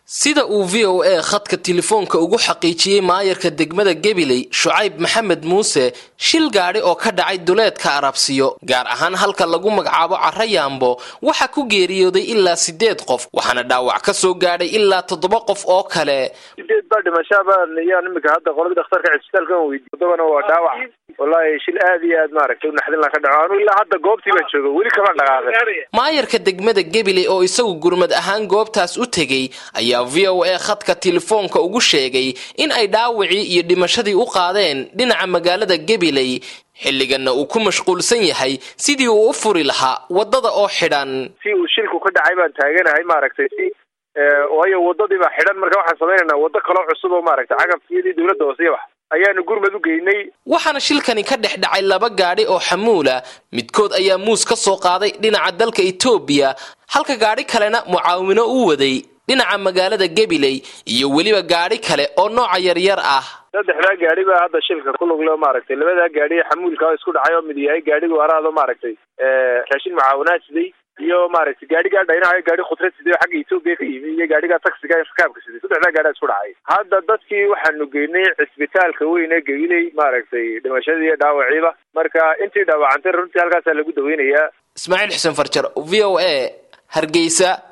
sida uu v o a khadka telefoonka ugu xaqiijiyey maayarka degmada gabiley shucayb maxamed muuse shil gaadhi oo ka dhacay duleedka arabsiyo gaar ahaan halka lagu magacaabo cara yaambo waxaa ku geeriyooday ilaa sideed qof waxaana dhaawac ka soo gaadhay ilaa toddoba qof oo kale sideed baa dhimashaaba yaan imika hadda qoladii dhakhtarka cisbitaalka weydiy toddobana waa dhaawac wallaahi shil aad iyo aad maaragtay unaxdin la ka dhaco anu ilaa hadda goobtii baan jooga weli kama dhaqaaqin maayarka degmada gabiley oo isagu gurmad ahaan goobtaas u tegey ayaa v o a khadka telefoonka ugu sheegay in ay dhaawacii iyo dhimashadii u qaadeen dhinaca magaalada gabiley xilliganna uu ku mashquulsan yahay sidii uu u furi lahaa waddada oo xidhan si uu shilku ka dhacay baan taaganahay maaragtay si waayo waddadii baa xidhan marka waxaan samaynaynaa waddo kaloo cusub oo maaragtay cagafkiyadii dowladda hoose wax ayaanu gurmad u geynay waxaana shilkani ka dhex dhacay laba gaadhi oo xamuula midkood ayaa muus ka soo qaaday dhinaca dalka etoobiya halka gaadhi kalena mucaawino u waday dhinaca magaalada gabiley iyo weliba gaadhi kale oo nooca yaryar ah saddexdaa gaadhi baa hadda shilka ku luglo maaragtay labadaa gaadhi xamuulka oo isku dhacay oo mid yahay gaadhigu araado maaragtay raashin mucaawinaad siday iyo maaragtay gaadhigaa dhaynahayo gaadhi khudrad siday oo xagga etoobiya ka yimi iyo gaadhigaa taxiga rakaabka siday saddexdaa gaadhaa isku dhacay hadda dadkii waxaanu geynay cisbitaalka weyn ee gabiley maaragtay dhimashadii iyo dhaawaciiba marka intii dhaawacantay runtii halkaasaa lagu daweynayaa ismaaciil xuseen farjar v o a hargeysa